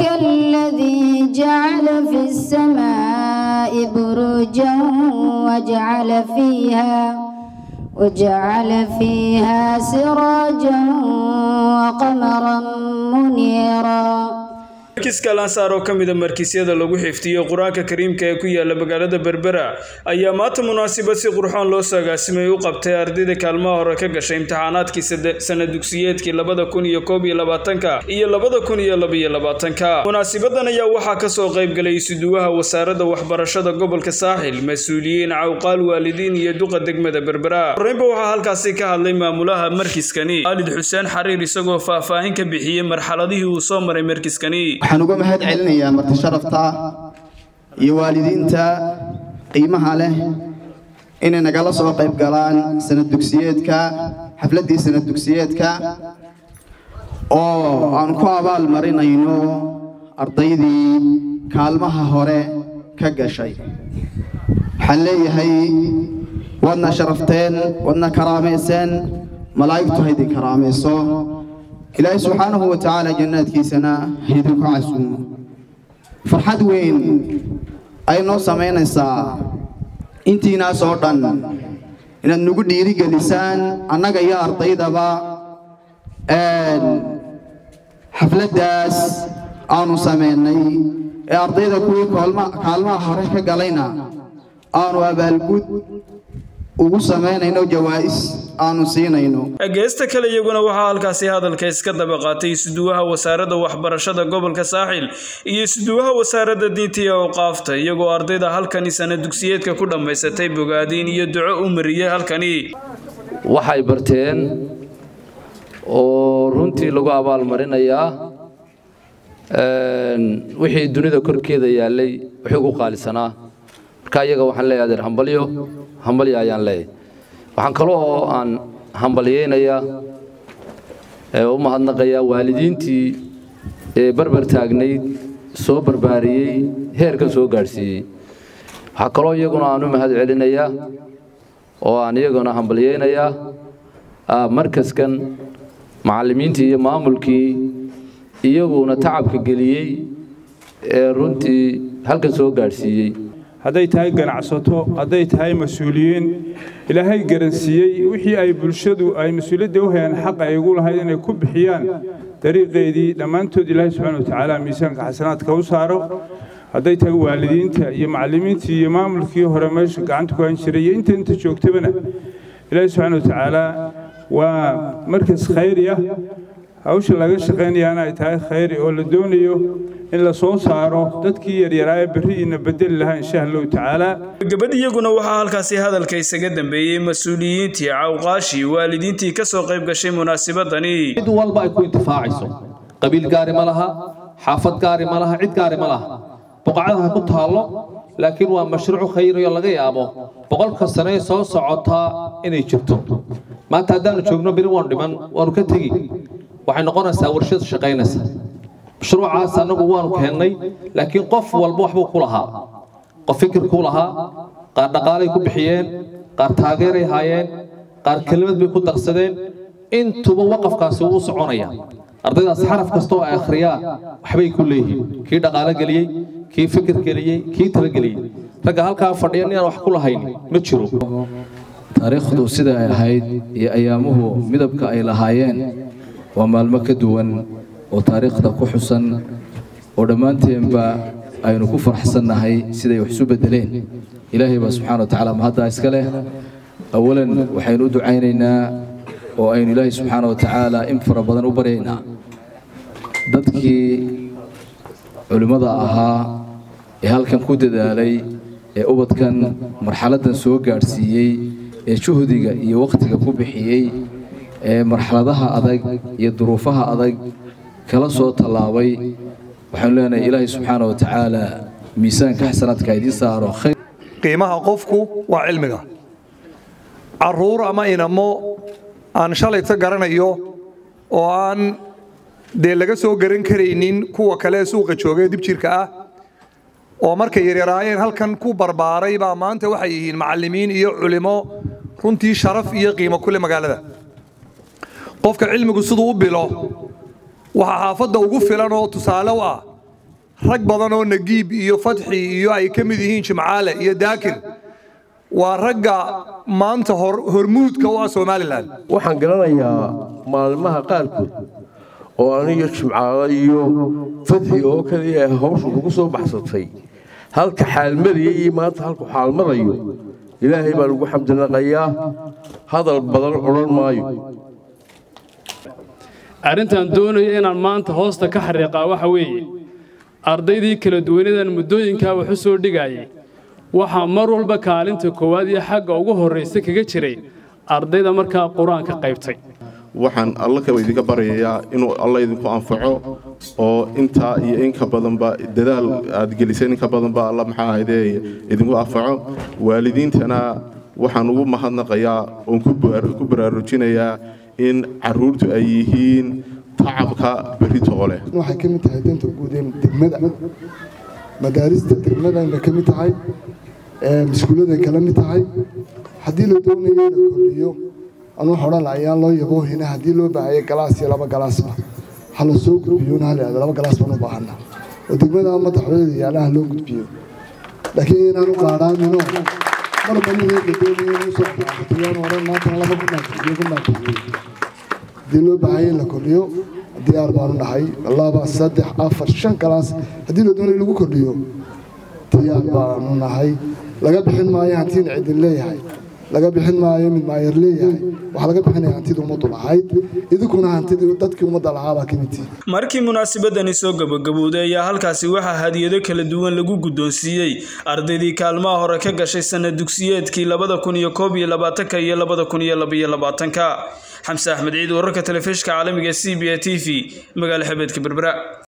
الذي جعل في السماء بروجا وجعل فيها وجعل فيها سراجا وقمرا منيرا markiiska lansaar oo ka mida markiisyada lagu xifdiyo qur-aanka kariimka ee ku yaala magaalada berbera ayaa maanta munaasabad si qurxoon loo sagaasimay u qabtay ardayda kaalmaha hore ka gashay imtixaanaadkii sana dugsiyeedkii labada kun iyo koob iyo labaatanka iyo labada kun iyo labaiyo labaatanka munaasabadan ayaa waxaa kasoo qaybgalay isuduwaha wasaaradda waxbarashada gobolka saaxil mas-uuliyiin cawqaal waalidiin iyo duqa degmada berbera horreynba waxaa halkaasi ka hadlay maamulaha markiskani aalid xuseen xariir isagoo faahfaahin ka bixiyey marxaladihii uu soo maray markiskani waxaan uga mahad celinayaa marti sharafta iyo waalidiinta qiimaha leh inay nagala soo qayb galaan sanad dugsiyeedka xafladdii sanad dugsiyeedka oo aan ku abaal marinayno ardaydii kaalmaha hore ka gashay waxaan leeyahay waadna sharafteen waadna karaamayseen malaa'igtu haydin karaamayso ilaahay subxaanahu wa tacaala jannaadkiisana haydinku casuumo farxad weyn ay noo samaynaysaa intiinaas oo dhan inaad nagu dhiirigelisaan annaga iyo ardaydaba xafladdaas aanu samaynay ee ardayda kuwii kaalmaha hore ka galayna aanu abaalgud ugu samaynayno jawaa'is aanu siinayno geesta kale iyaguna waxaa halkaasi hadalka iska daba qaatay isuduwaha wasaaradda waxbarashada gobolka saaxil iyo isuduwaha wasaaradda diinta iyo awqaafta iyagoo ardayda halkani sana dugsiyeedka ku dhammaysatay bogaadiin iyo duco u mariyey halkani waxay barteen oo runtii lagu abaalmarinayaa wixii dunida korkeeda yaallay wixii ugu qaalisanaa marka iyaga waxaan leeyahay adeer hambalyo hambalyo ayaan leeyahay waxaan kaloo oo aan hambalyeynayaa u mahadnaqayaa waalidiintii ee barbar taagnayd soo barbaariyey heerka soo gaadhsiiyey waxaa kaloo iyaguna aan u mahad celinayaa oo aan iyaguna hambalyeynayaa markaskan macallimiintii iyo maamulkii iyaguna tacabka geliyey ee runtii halkan soo gaadhsiiyey hadday tahay ganacsato hadday tahay mas-uuliyiin ilaahay garansiiyey wixii ay bulshadu ay mas-uuliyadda u hayaan xaq ay ugu lahayd inay ku bixiyaan dariiqeedii dhammaantood ilaahay subxaana wa tacaala miisaanka xasanaadka u saaro hadday tahay waalidiinta iyo macallimiintii iyo maamulkii hore meesha gacanta ku han jiray iyo inta inta joogtabana ilaahay subxaana wa tacaala waa markas khayri ah hawsha laga shaqaynayaana ay tahay khayri oo la doonayo in la soo saaro dadkii yaryaraa ee berri'iina bedeli lahaa insha allahu tacaala gabadh iyaguna waxaa halkaasi hadalka isaga dambeeyey mas-uuliyiintii cawqaashii waalidiintii ka soo qayb gashay munaasabadani cid walba ay ku intifaacayso qabiil gaari ma laha xaafad gaari ma laha cid gaari ma laha buqacadaha ku taallo laakiin waa mashruuc khayriyo laga yaabo boqolka sane ee soo socotaa inay jirto maanta haddaanu joogno beri waanu dhiman waanu ka tegi waxay noqonaysaa warshad shaqaynaysa mashruucaas annagu waanu keennay laakiin qof walba waxbuu ku lahaa qof fikir ku lahaa qaar dhaqaalay ku bixiyeen qaar taageeray haayeen qaar kelimad bay ku darsadeen intuba waqafkaasi wuu soconaya ardaydaas xaraf kasta oo ay akhriyaan waxbay ku leeyihiin kii dhaqaalo geliyey kii fikir geliyey kii talageliyey ragga halkaa fadhiya inaan wax ku lahayn ma jiro taariikhdu sida ay ahayd iyo ayaamuhu midabka ay lahaayeen waa maalmo ka duwan oo taariikhda ku xusan oo dhammaanteenba aynu ku faraxsannahay siday wax isu beddeleen ilaahay baa subxaana wa tacaala mahaddaa iska leh awalan waxaynu u ducaynaynaa oo aynu ilaahay subxaana wa tacaala in fara badan u baryaynaa dadkii culimmada ahaa ee halkan ku dadaalay ee ubadkan marxaladdan soo gaadhsiiyey ee juhdiga iyo wakhtiga ku bixiyey ee marxaladaha adag iyo duruufaha adag kala soo tallaabay waxaanu leenahay ilaahay subxaana wa tacaala miisaanka xasanaadka idiin saaro khayr qiimaha qofku waa cilmiga carruur ama inamo aan shalayta garanayo oo aan dee laga soo garan karaynin kuwa kale suuqa jooga ee dibjirka ah oo markay yaryaraayeen halkan ku barbaaray baa maanta waxay yihiin macallimiin iyo culimo runtii sharaf iyo qiimo kule magaalada qofka cilmigu siduu u bilo waxaa xaafadda ugu filan oo tusaale u ah rag badan oo nagiib iyo fatxi iyo ay ka mid yihiin jimcaale iyo daakir waa ragga maanta hormuudka u ah somalilan waxaan garanayaa maalmaha qaarkood oo aniga jimcaale iyo fatxi oo kaliya hawsha kugu soo baxsatay halka xaalmaraya iyo maanta halku xaalmarayo ilaahay baan ugu xamdinaqayaa hadal badan odhan maayo arrintan doonaya inaan maanta hoosta ka xariiqaa waxa weeye ardaydii kala duwanadan muddooyinkaa wax u soo dhigayay waxaa mar walba kaalinta koowaad iyo xagga ugu horraysa kaga jiray ardayda markaa qur-aanka qaybtay waxaan alla kaba idinka baryayaa inuu alla idinku anfaco oo intaa iyo inka badanba dadaal aad geliseen inka badanba alla maxaa ahaydee idinku anfaco waalidiintana waxaan ugu mahadnaqayaa oon ku baraarujinayaa in carruurtu ay yihiin tacabka beritoole waxay ka mid tahay danta guud ee degmada madaarista degmadana ka mid tahay maskuuladay kala mid tahay haddii la doonayo in la kordhiyo anu odhan ayaan loo yaboohina haddii loo baahaya galaas iyo laba galaasba ha la soo gudbiyona ha la laba galaas baan u baahana oo degmada madaxweynada yaalaha loo gudbiyo laakiin inaan u qaadhaamino marba nihii la doonayo inuu soo qaatiyaan odhan maantana laba kunaakiyo kunaakiyo haddii loo baahaya in la kordhiyo diyaar baanu nahay laba saddex afar shan galaas haddii la doonayo lagu kordhiyo diyaar baanu nahay laga bixin maayo hantiina cidin leeyahay laga bixin maayo mid maayer leeyahay waxaa laga bixinaya hantidii ummaddu lahayd idinkuna hantidii dadkii ummadda lahaabaa ka mid tihi markii munaasabadani soo gabagabowday ayaa halkaasi waxaa hadiyado kala duwan lagu guddoonsiiyey ardaydii kaalmaha hore ka gashay sanad dugsiyeedkii labada kun iyo koob iyo labaatanka iyo labada kun iyo labaiyo labaatanka xamse axmed ciid wararka telefishka caalamiga c b a t v magaala xebeedka berbera